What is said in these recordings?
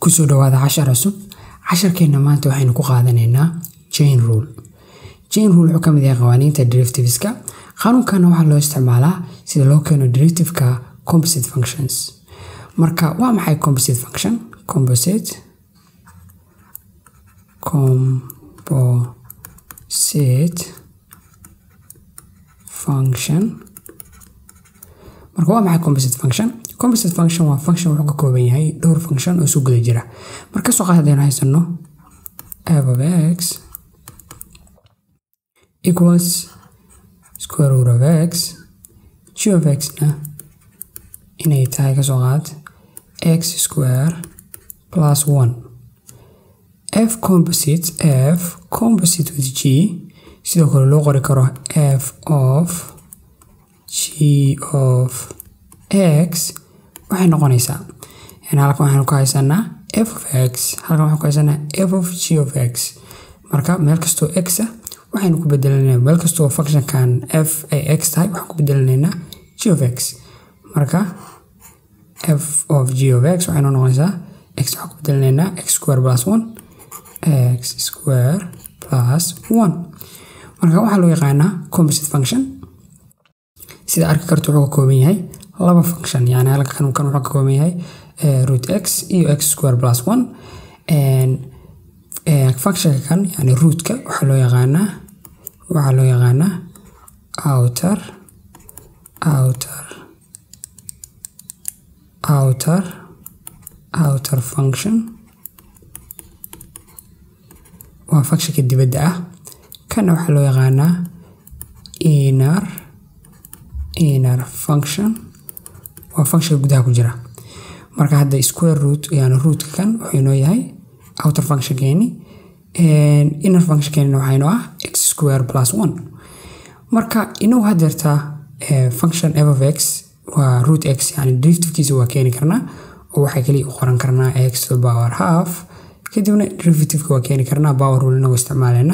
kusoo dhawaada cashar cusub casharkeenna maanta waxaynu ku qaadanaynaa chain rule chain rule wuxuu ka mid yahay qawaaniinta derivativeska qaanuunkana waxaa loo isticmaalaa sida loo keeno derivativeka composite functions marka waa maxay composite function composite composite function marka waa maxay composite function composite function waa function wuxuu ka kooban yahay dhowr function oo isu guda jira marka soo qaad haddaynu haysano f of x equals square root of x g of x na inay tahay ka soo qaad x square plus one f composite f composite with g sidoo kale loo qori karo f of g of x waxay noqonaysaa yani halkan waxaanu ku haysanaa f of x halkan waxaan ku haysanaa f of g of x marka meel kastoo x ah waxaynu ku bedelanaynaa meel kastoo functionkan f ay x tahay waxaan ku bedelanaynaa g of x marka f of g of x waxaynu noqonaysaa x waxaan ku bedelanaynaa x square plus one x square plus one marka waxaa loo yaqaanaa composite function sida arki karto wuxuu ka kooban yahay laba function yani halkan kan wuxuu ka kooban yahay root x iyo x square plus one functionka kan yani rootka waxaa loo yaqaanaa waxaa loo yaqaanaa outer outer outer outer function waa functionka dibadda ah kana waxaa loo yaqaanaa inner inner function waa functionka gudaha ku jira marka hadda square root yani rootka kan wuxuu inoo yahay outer functionkeeni inner functionkeeni waxaa inoo ah x square plus one marka inuu hadeertaa function f of x waa root x yani derivativkiisa waa keeni karnaa oo waxaa kaliya u qoran karnaa x to the power half kadibna derivativeka waa keeni karnaa power rule inagoo isticmaaleyna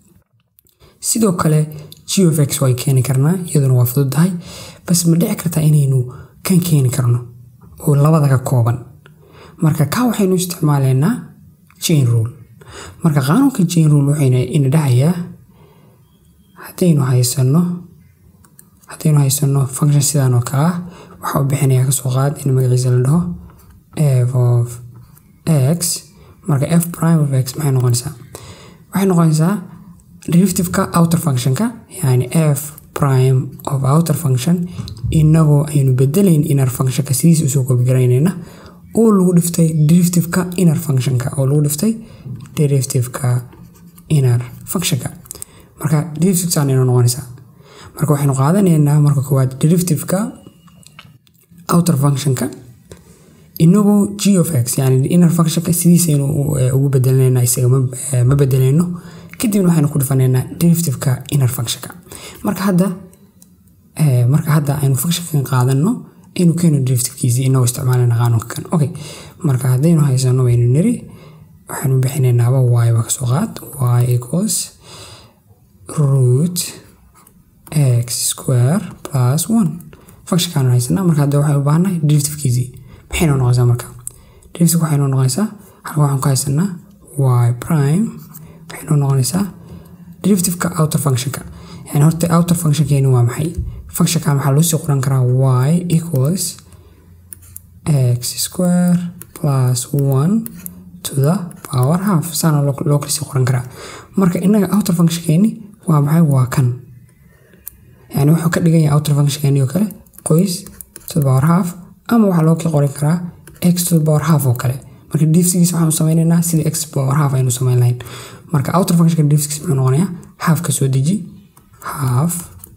sidoo kale g of x waa keeni karnaa iyaduna waa fududahay bas ma dhici kartaa inaynu kan keeni karno oo labada ka kooban marka ka waxaynu isticmaaleynaa chain rule marka qaanuunka chain rule wuxuu ina dhahayaa haddaynu haysano haddaynu haysano function sidan oo kale ah waxaa u bixinayaa kasoo qaad in magaciisa la dhaho f of x marka f prime of x maxay noqonaysaa waxay noqonaysaa derivativeka outer functionka yani f prime of outer function inagoo aynu bedelayn inner functionka sidiisa usoo koobigaraynayna oo lagu dhiftay derivativeka inner functionka oo lagu dhiftay derivativeka inner functionka marka derivativesaan inoo noqonaysaa marka waxaynu qaadanaynaa marka koowaad derivativeka outer functionka inagoo g of x yani inner functionka sidiisaynu ugu bedelanayna isaga ma bedelayno kadibna waxaynu ku dhifanaynaa derivativeka inner functionka marka hadda marka hadda aynu functionkan qaadano aynu keeno derivativkiisii inagoo isticmaalana qaanuunka kan okay marka haddaynu haysano waynu niri waxaynu bixinaynaaba y ba kasoo qaad y equals root x square plus one functionkaanu haysanaa marka hadda waxay u baahannahay derivativkiisii maxaynu noqonaysaa marka derivative waxaynu noqonaysaa halka waxaan ku haysanaa y prime waxaynu noqonaysaa derivativeka outer functionka yani horta outer functionkeeni waa maxay functionkan waxaa loo sii qoran karaa y equals x square plus one to the power half saana loo kala sii qoran karaa marka inaga outer functionkeeni waa maxay waa kan yani wuxuu ka dhigan yahay outer functionkeeni oo kale qoys to the power half ama waxaa loo kala qoran karaa x to the power half oo kale marka derivativkiisa waxaanu sameynaynaa sidii x power half aynu sameyn lahayn marka outer functionka derivativkiisa muxuu noqonayaa half ka soo deji half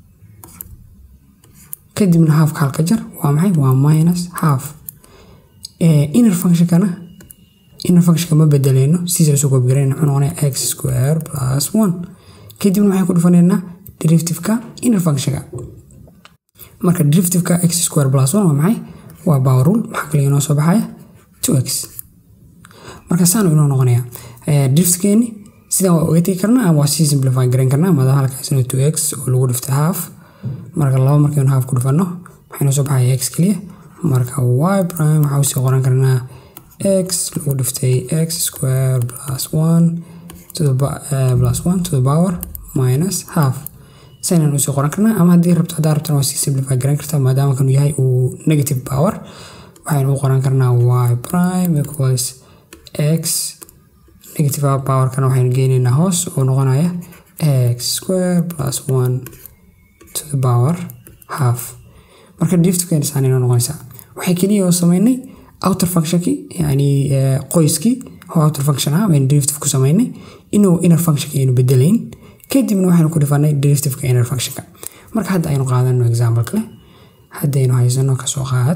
kadibna halfka halka jar waa maxay waa minus half inner functionkana inner functionka ma bedeleyno sidiisa usoo koobgarayna muxuu noqonayaa x square plus one kadibna waxaan ku dhufanaynaa derivativeka inner functionka marka derivativeka x square plus one waa maxay waa power rule maxaa kale inoo soo baxaya two x marka saanu inoo noqonaya derivativkeeni sidan waa oga tegi karnaa ama waa sii simplify garayn karnaa maadaama halkaasina two x oo lagu dhiftay half marka laba markaynu half ku dhufano waxaa inoo soo baxaya x keliya marka y prime waxaa usii qoran karnaa x lagu dhiftay x square plus one to the uh, plus one to the power minus half saynaan usii qoran karnaa ama haddii rabto haddaa rabtana waa sii simplify garan kartaa maadaama kanu yahay uu negative power waxaynu u qoran karnaa y prime equals x negative powerkana waxaynu geynaynaa hoos oo noqonaya x square plus one to the power half marka driftkeena saan inoo noqonaysaa waxay keliya oo sameynay outer functionki yani qoyskii oo outer function ah baynu derivative ku sameynay inuu inner functionka aynu bedelayn kadibna waxaynu ku dhifanay derivativeka inner functionka marka hadda aynu qaadano example kale haddaynu haysano kasoo qaad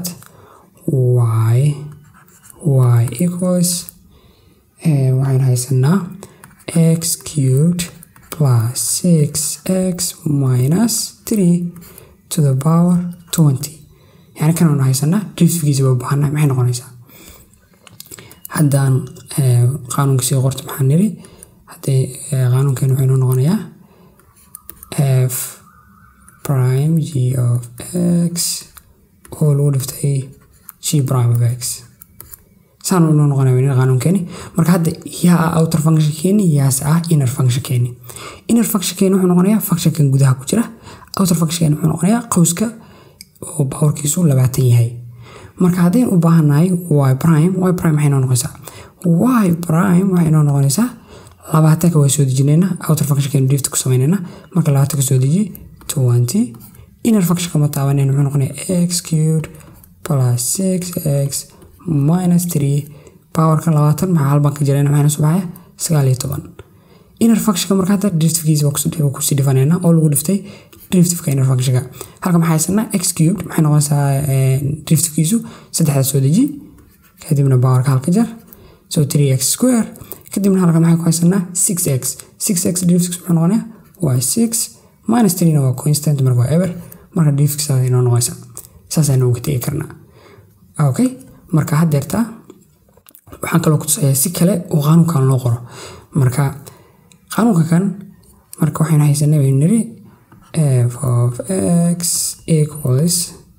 y y equals waxaynu haysanaa x cubed plus six x minus three to the power twenty yani kan aynu haysanaa derivativkiisa waa baahana maxay noqonaysaa haddaan qaanuunka sii qorto maxaan niri haddii qaanuunkeenu wuxuu inoo noqonayaa f prime g of x oo lagu dhiftay g prime of x saan inoo noqonaya qaanuunkeeni marka hadda yaa ah outer function keeni yaase ah inner function keeni inner function keeni wuxuu noqonayaa functionkan gudaha ku jira outer function keeni wuxuu noqonayaa qowska oo powerkiisu labaatan yahay marka haddaynu u baahannahay y prime y prime maxay noo noqonaysaa y prime waxay noo noqonaysaa labaatanka waa soo dejinaynaa outer functionkeenu drift ku samaynayna marka labaatanka soo deji twenty inner functionka ma taabanayna muxuu noqonayaa x cubed plus six x minus three powerka labaatan maxaa halban ka jirayna maxayna soo baxaya sagaal iyo toban inner functionka marka hadda derivativkiisa waa kusii dhifanaynaa oo lagu dhiftay derivativeka inner functionka halka maxaa haysanaa x cubed maxay noqonaysaa derivativkiisu saddexda soo deji kadibna powerka halka jar so three x square kadibna halka maxay ku haysanaa six x six x derivativkiisu muxuu noqonayaa waa six minus threena waa constant marka waa ever marka derivativkiisa inoo noqonaysa saasaynu uga tegi karnaa okay marka haddeerta waxaan kaloo kutusayaa si kale oo qaanuunkan loo qoro marka qaanuunka kan marka waxaynu haysanay baynu niri f of x equals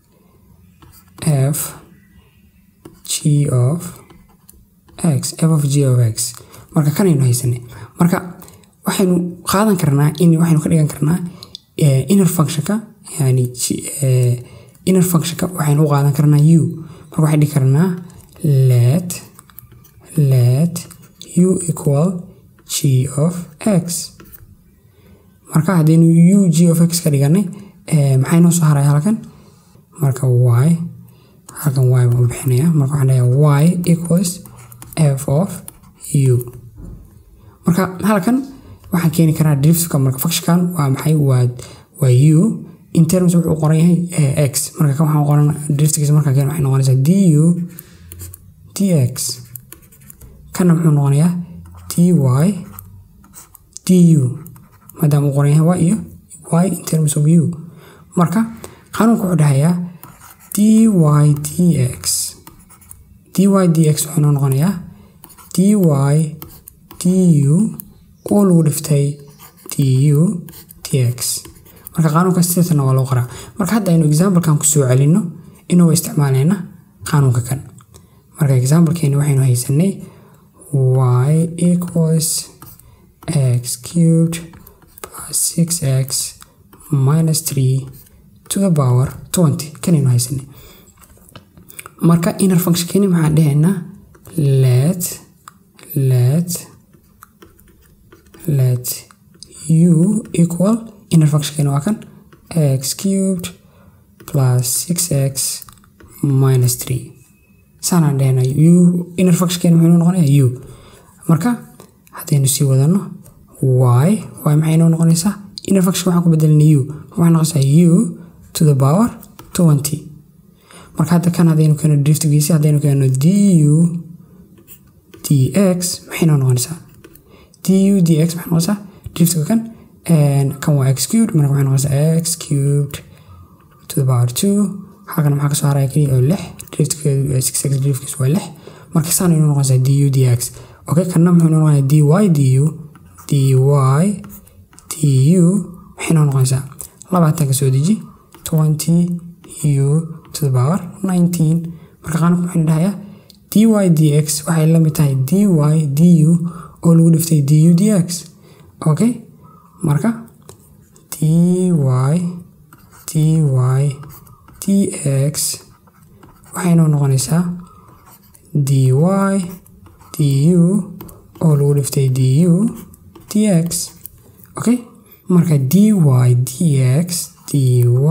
f g of x f of g of x marka kanaynu haysanay marka waxaynu qaadan karnaa in waxaynu ka dhigan karnaa inner functionka yani inner functionka waxaynu u qaadan karnaa u marka waxay dhigi karnaa let let u equal g of x marka haddaynu u g of x ka dhiganay maxay noo soo haraya halkan marka y halkan y baan bixinaya marka waxaan leeyahay y equals f of u marka halkan waxaan keeni karaa derivativeka marka functionkan waa maxay waa waa u in terms wuxuu qoran yahay x marka kan waxaan qoran derivativkiisa markaan keen waxay noqonaysaa du dx kana muxuu noqonayaa dy du maadaama uu qoran yahay y iyo y in terms of u marka qaanuunka wuxuu dhahayaa dy dx dy dx wuxuu noo noqonayaa dy du oo lagu dhiftay du dx marka qaanuunka sidaasna waa loo qoraa marka hadda aynu examplekan kusoo celino inuu isticmaalayna qaanuunka kan marka examplekeeni waxaynu haysanay y equals x cubed plus six x minus three to the power twenty kanaynu haysanay marka inner functionkeeni maxaan dhahaynaa let let let u equal inner functionkeeni waa kan x cubed plus six x minus three saanaan dhahna u inner functionkeeni muxuu inoo noqonayaa u marka haddaynu sii wadano y y maxay inoo noqonaysaa inner function waxaan ku bedelina u waxay noqonaysaa u to the power twenty marka hadda kan haddaynu keeno derivativkiisi haddaynu keeno du dx maxay inoo noqonaysaa du dx maxay noqonaysaa derivativeka kan kan waa x cubed marka waxay noqonaysaa x cubed to the power two halkan maxaa kasoo haraya keliya oo lix derivativkeedu six x derivativkiisu waa lix marka saan inoo noqonaysaa du dx okay kanna muxuu inoo noqonayaa dy du dy du maxay inoo noqonaysaa labaatanka soo deji twenty u to the power nineteen marka qaanku maxaynu dhahayaa dy dx waxay la mid tahay dy du oo lagu dhiftay du dx okay marka dy dy dx waxay noo noqonaysaa dy du oo lagu dhiftay du dx okay marka dy dx dy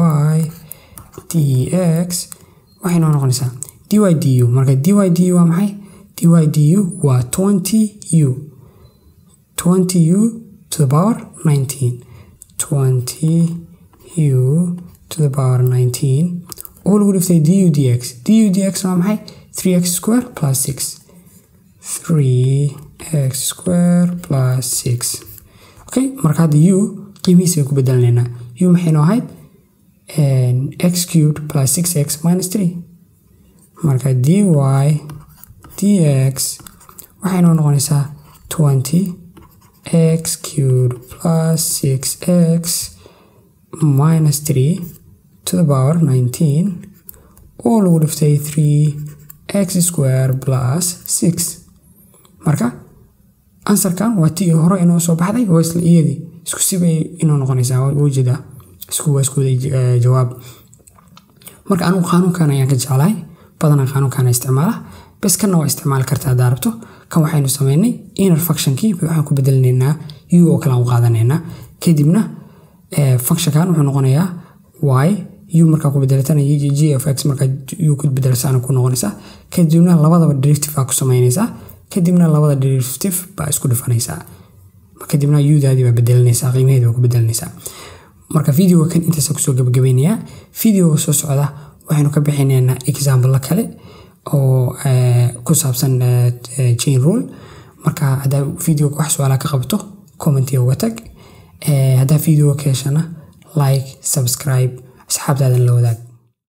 dx waxay noo noqonaysaa dy du marka dy du waa maxay dy du waa 20 u 20 u to the power 19 20 u to the power 19 oo lagu dhiftay du dx du dx waa maxay 3x square plus 6 3x square plus 6 okay marka hadda u qiimihiisa ku bedelanaynaa u maxay noo ahayd x cubed plus 6x minus 3 marka dy dx waxay noo noqonaysaa 20 x cubed plus 6x minus 3 to the power 19 oo lagu dhiftay 3 x square plus 6 marka ansarkan waa tii hore inoo soo baxday waa isla iyadii isku sibay inoo noqonaysaa wajida isku waa isku jawaab marka anigu qaanuunkan ayaan ka jeclahay badanaa qaanuunkan isticmaala bes kanna waa isticmaali kartaa haddaa rabto kan waxaynu sameynay inner functionkii waxaan ku bedelinaynaa u oo kale aan u qaadanaynaa kadibna functionkan wuxuu noqonayaa y u markaa ku bedelatana g of x markaa u ku bedelsaana ku noqonaysaa kadibna labadaba derivative baa ku sameynaysaa kadibna labada derivative baa isku dhifanaysaa kadibna udaadii baa bedelanaysaa qiimaheedi baa ku bedelanaysaa marka videoga kan intaasa kusoo gabagabeynayaa videoga soo socda waxaynu ka bixinaynaa example kale oo ku saabsan chain rule marka haddaa videoga wax su-aalaa ka qabto commentiga uga tag haddaa videoga ka heshana like subscribe asxaabtaadan la wadaag